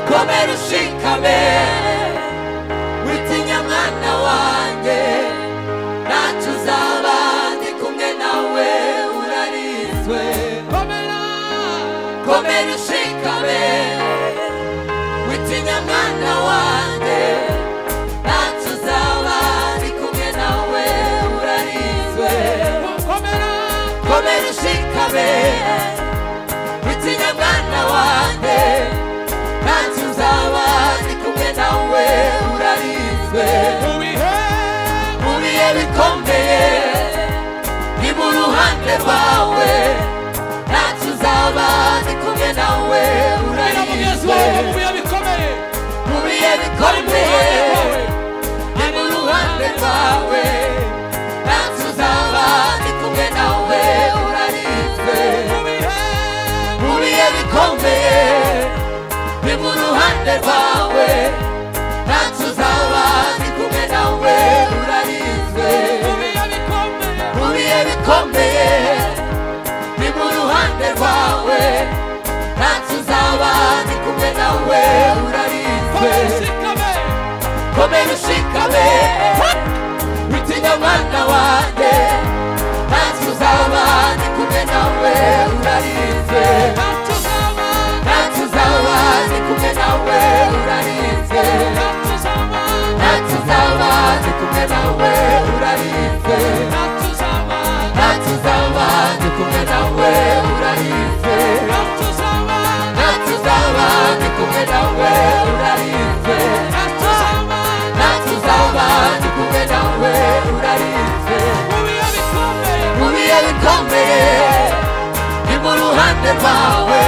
komera ushikame witinya mwana wanjye ntacyo uzaba ndi kumwe nawe urarinzwe komera ushikame witinya mwana wanjye ntacyo uzaba ndi kumwe nawe urarinzwe komera ushikame witinya mwana wanjye nanjye uzaba ndi kumwe nawe urarinzwe mu bihe bikomeye ni mu ruhande rwawe nanjye uzaba ndi kumwe nawe urarinzwe mu bihe bikomeye ni mu ruhande rwawe nanjye uzaba ndi kumwe nawe urarinzwe nkuriye bikomeye ni mu ruhande rwawe ntacyo uzaba ndi kumwe nawe urarinzwe nkuriye bikomeye ni mu ruhande rwawe ntacyo uzaba ndi kumwe nawe urarinzwe komera ushikame witinya mwana wanjye ntacyo uzaba ndi kumwe nawe urarinzwe ntacyo uzaba ndi kumwe nawe urarinzwe ntacyo uzaba ndi kumwe nawe urarinzwe ntacyo uzaba ndi kumwe nawe urarinzwe ntacyo uzaba ndi kumwe nawe urarinzwe ntacyo uzaba ndi kumwe nawe urarinzwe mu bihe bikomeye ni mu ruhande rwawe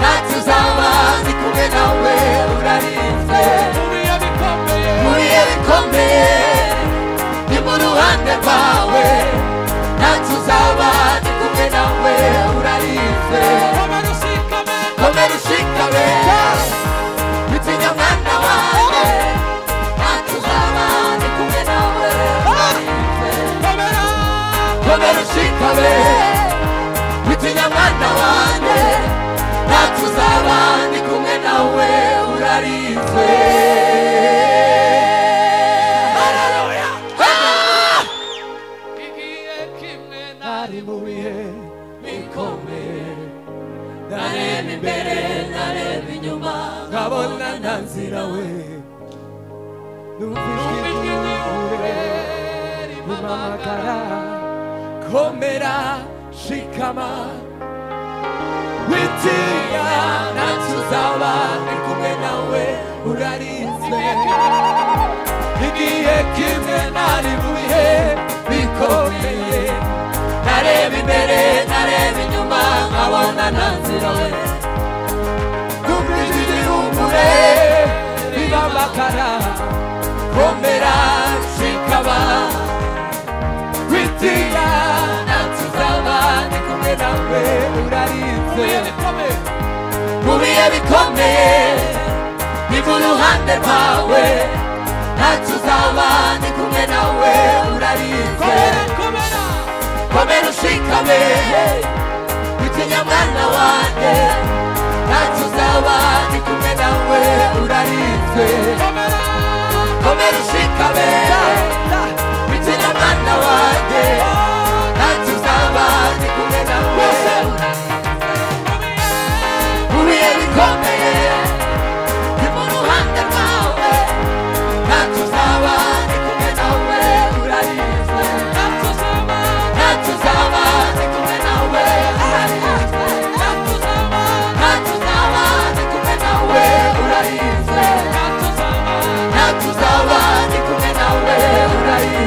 ntacyo uzaba ndi kumwe nawe urarinzwe muriye bikomeye ni mu ruhande rwawe ntacyo uzaba ndi kumwe nawe urarinzwe komera ushikame witinya mwana wawe ntacyo uzaba ndi kumwe nawe urarinzwe komera ushikame witinya mwana wanjye ntacyo uzaba ndi kumwe nawe urarinzwe Haleluya! Ah! nari mu bihe bikomeye nareba imbere nareba inyuma nkabona nta nzira we numva ijwi ry'umugore rimpamagara komera shikama witinya ntacyo uzaba ni kumwe nawe urarinzwe igihe kimwe nari mu bihe bikomeye nareba imbere nareba inyuma nkabona nta nzira we numvise igihumure bibamakara komera shikaba witinya ntacyo uzaba ni kumwe nawe urarinzwe mu bihe bikomeye ni mu ruhande rwawe ntacyo uzaba ni kumwe nawe urarinzwe komera ushikame witinya mwana wanjye ntacyo uzaba ni kumwe nawe urarinzwe komera ushikame witinya mwana wanjye ntacyo uzaba ni kumwe nawe urarinzwe Huye bikomeye ni mu ruhande rwawe ntacyo uzaba ni kumwe nawe urarinzwe ntacyo uzaba ni kumwe nawe urarinzwe ntacyo uzaba ni kumwe nawe urarinzwe ntacyo uzaba ni kumwe nawe urarinzwe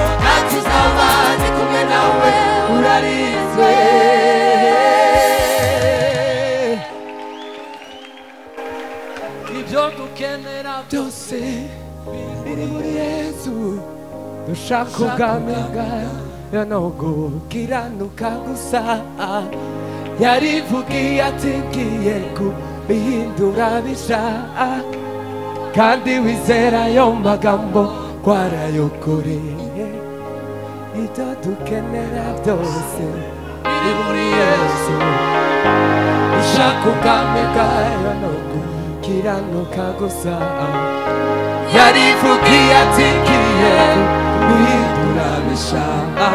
ntacyo uzaba ni kumwe nawe urarinzwe ibyo dukenera byose biri muri yesu dushaka ubwami bwawe no gukiranuka gusa yarivugiye ati ngiye kubihindura bisha kandi wizera ayo magambo twarayokoreye ibyo dukenera byose biri muri yesu gushaka ubwami bwayo no gukiranuka gusa yarivugiye ati ngiye guhindura bishaka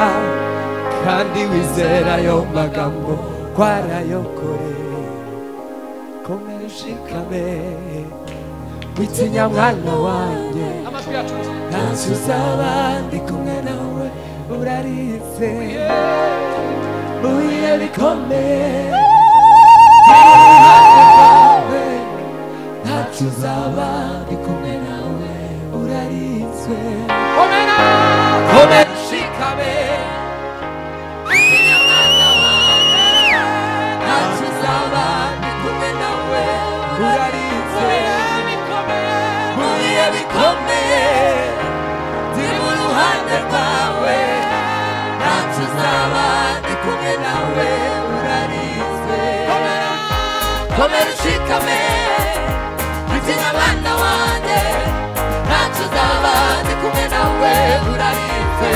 kandi wizera ayo magambo twarayokoreye komeshikame witinya mwana wanjye amajwi yacu ntacyo uzaba ndi kumwe nawe uraritse buye rikomeye iruhande rwawe ntacyo uzaba ndi kumwe nawe urarinzwe komera komera ushikame ntacyo uzaba ndi kumwe nawe urarinzwe bihe bikomeye turi mu ruhande rwawe ntacyo uzaba ndi kumwe nawe urarizwe komera ushikame akina abana wanjye ntacyo uzaba ndi kumwe nawe urarizwe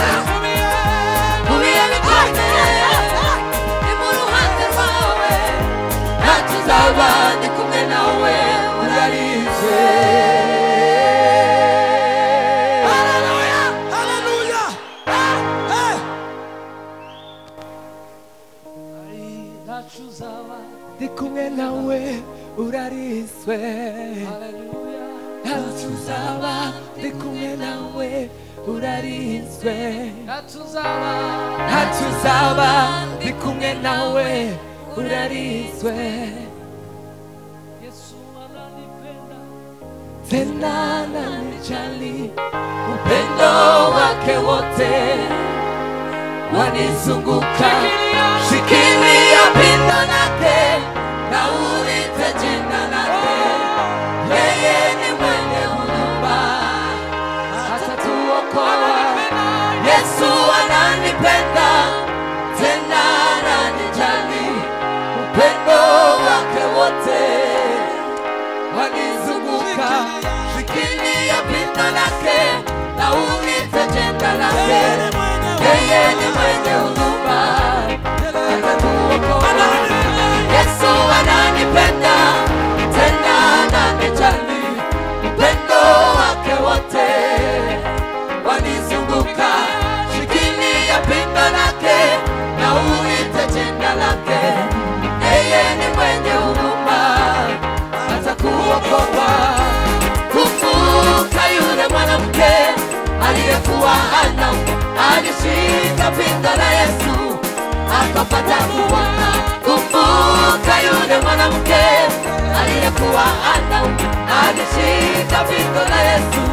mu bihe bikomeye ni mu ruhande rwawe ntacyo uzaba ndi kumwe nawe urarizwe ntacyo uzaba ndi kumwe nawe urarizwe ntacyo uzaba ndi kumwe nawe urarizwe ntacyo uzaba ntacyo uzaba ndi kumwe nawe urarizwe yesu ananipenda tena nanijali upendo wake wote wanizunguka shikilia pindo lake na ulite jina lake yeye ni mwenye huruma atatuokoa yesu ananipenda tena ananijali upendo wake wote wanizunguka shikilia pindo lake na ulite jina lake yeye ni mwenye huruma atatuokoa yesu ananipenda tena ananijali upendo wake wote wanizunguka shikilia pindo lake na uite jina lake yeye ni mwenye huruma atakuokoa kumbuka yule mwanamke aliyekuwa ana alishika pindo la yesu akapata kuona kumbuka yule mwanamke aliyekuwa ana alishika pindo la yesu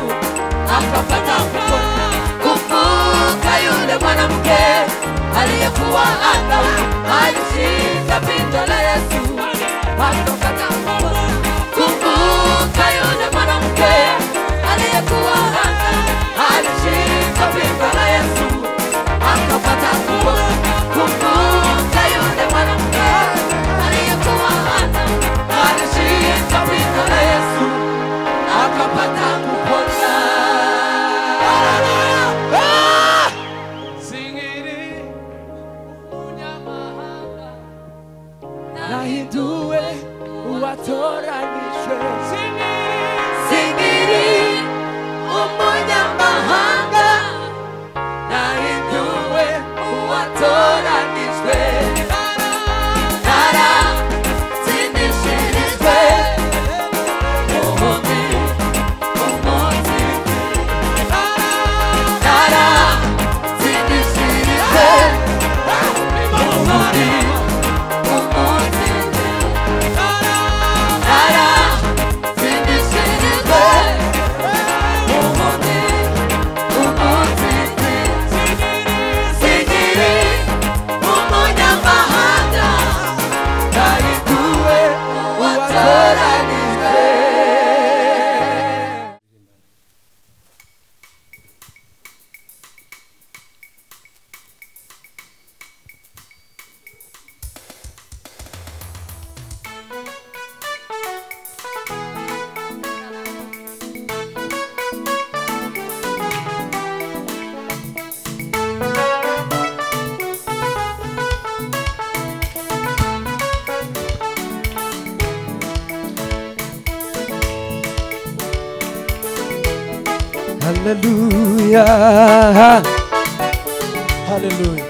akapata kuona kumbuka yule mwanamke aliyekuwa ana alishika pindo la yesu akapata kuona kumbuka yule mwanamke aliyekuwa ana alishika pindo la yesu akapata kuona kumbuka yule mwanamke aliyekuwa ana alishika pindo la yesu akapata kupona Ah! singiri umunyamahanga nahinduwe uwatoranijwe singiri singiri umunyamahanga nahinduwe uwatoranijwe naratsindishirijwe umubi umunsi naratsindishirijwe umubi umunsi Ara, sindishirizwe, umubi, umubi. haleluya haleluya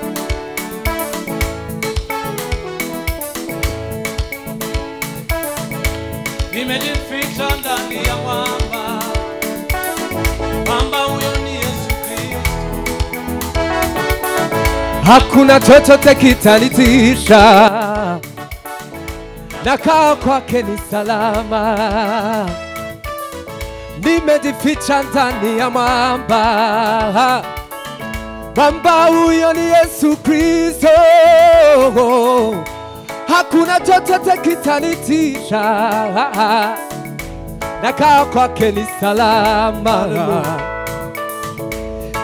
Nimejificha ndani ya mwamba, mwamba huyo ni Yesu Kristo. hakuna chochote kitanitisha nakaa kwake ni salama nimejificha ndani ya mwamba mwamba huyo ni yesu kristo hakuna chochote kitanitisha nakaa kwake ni salama Hallelujah.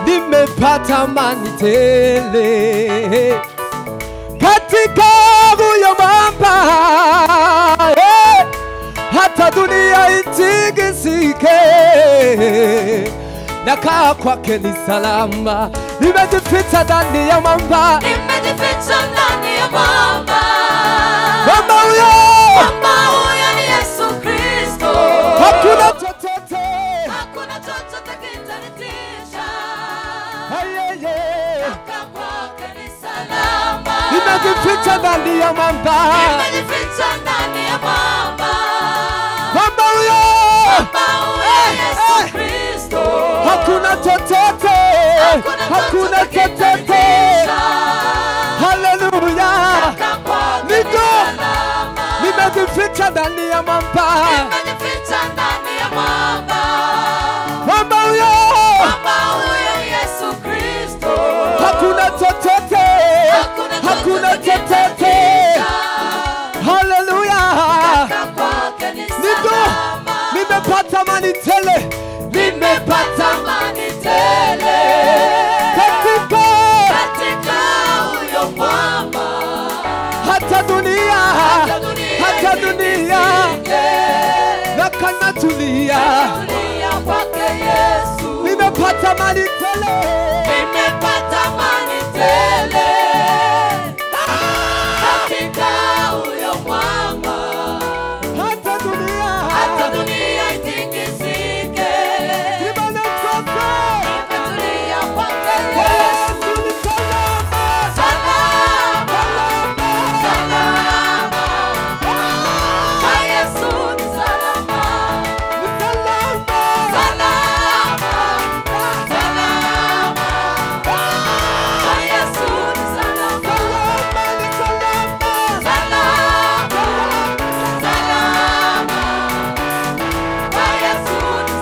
nimepata amani tele katika huyo mwamba eh, hata dunia itikisike nakaa kwake ni salama nimejificha ndani ya mwamba Nimejificha ndani ya mwamba. mwamba huyo Mwamba huyo ni Yesu Kristo. hakuna chochote Hakuna chochote kitanitisha. Hey, hey, hey. Kaa kwake ni salama. nimejificha ndani ya mwamba Nimejificha ndani ya mwamba. mwamba huyo Mwamba huyo Eh, eh. Yesu Kristo. hakuna chochote hakuna chochote kitanitisha. haleluya Kaa kwake ni Niko. salama. nimejificha ndani ya mwamba Nimejificha ndani ya mwamba. mwamba huyo Mwamba huyo Yesu Kristo. hakuna chochote hakuna chochote haleluya Niko. nimepata amani tele nimepata katika hata dunia hata dunia nakanatulia nimepata amani tele hata dunia Hata dunia itikisike. Imani zote. Tulia kwake Yesu. Yesu ni salama. Salama, salama. Kwa Yesu ni salama. Ni salama. Salama, salama. Kwa Yesu ni salama. Salama, ni salama. Salama, salama. Kwa Yesu ni salama.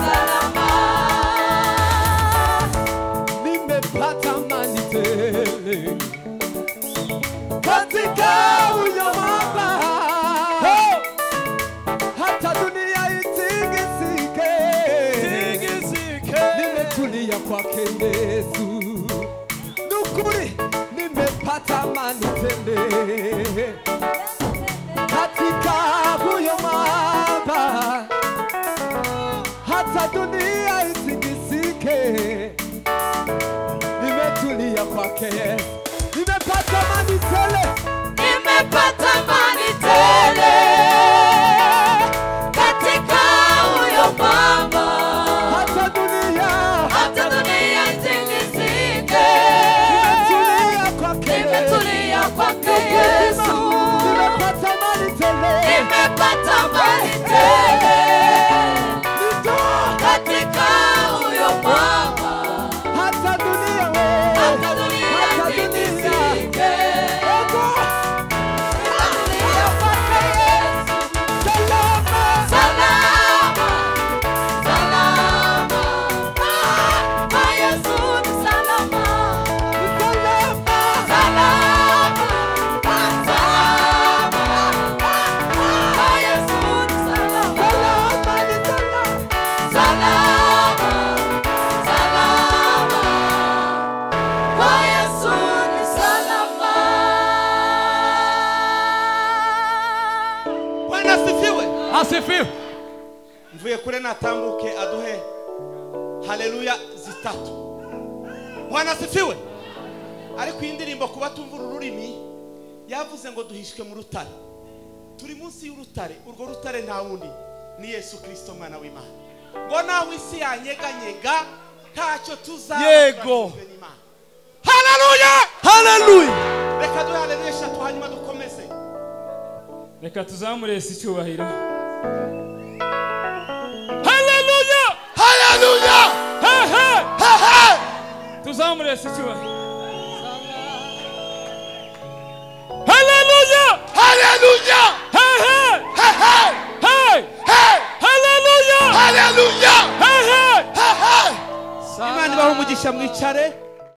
nimepata amani tele katika huyo Baba. Hata dunia itikisike. Nimetulia kwake Yesu, nukuri nimepata amani tele katika huyo Baba, hata dunia itikisike nimetulia kwake Yesu, nimepata amani tele Nimepata amani tele katika huyo Baba, hata dunia hata dunia itikisike. nimetulia kwake Yesu, Nimetulia kwake Yesu, nimepata amani tele nimepata amani tele Nito, katika huyo Baba, hata dunia we, hata dunia hata dunia itikisike. Ego, Nimetulia kwake Yesu. salama Salama, salama, kwa Yesu ni salama. ni salama Salama, salama, kwa Yesu ni salama. salama Salama, salama, ni salama kwa Yesu ni salama. bwana asifiwe Asifiwe. mvuye kure natambuke aduhe haleluya zitatu bwana asifiwe ariko iyi ndirimbo kuba tumvura ururimi yavuze ngo duhishwe mu rutare turi munsi y'urutare urwo rutare nta wundi ni yesu kirisito mwana w'imana ngo naho isi yanyeganyega ntacyo tuzaba Yego. turangijwe n'Imana. haleluya haleluya reka duhe haleluya eshatu hanyuma dukomeze reka tuzamure isi icyubahiro haleluya haleluya hehe tuzamure isi icyubahiro